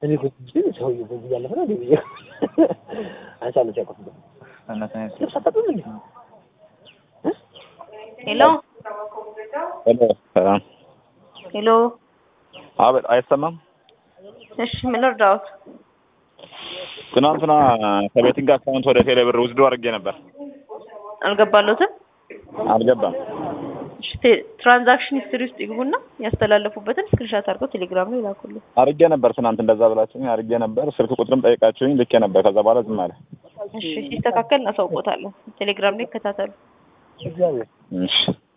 እኔ እኮ ግን ሰውዬው በዚህ እያለፈ ነው እንዴ ብዬ አንሳለች ያቆፍ ልብስ አታጥብም እንዴ? ሄሎ ሄሎ ሰላም። ሄሎ። አቤት፣ አይሰማም? እሺ ምን እርዳዎት? ትናንትና ከቤቲንግ አካውንት ወደ ቴሌ ብር ውስዶ አድርጌ ነበር፣ አልገባሎትም? አልገባም። እሺ ቴ- ትራንዛክሽን ሂስትሪ ውስጥ ይግቡና ያስተላለፉበትን ስክሪንሻት አድርገው ቴሌግራም ላይ ላኩልኝ። አድርጌ ነበር ትናንት እንደዛ ብላችሁኝ አድርጌ ነበር። ስልክ ቁጥርም ጠይቃችሁኝ ልኬ ነበር። ከዛ በኋላ ዝም አለ። እሺ ሲስተካከል እናሳውቆታለን። ቴሌግራም ላይ ይከታተሉ። እግዚአብሔር እሺ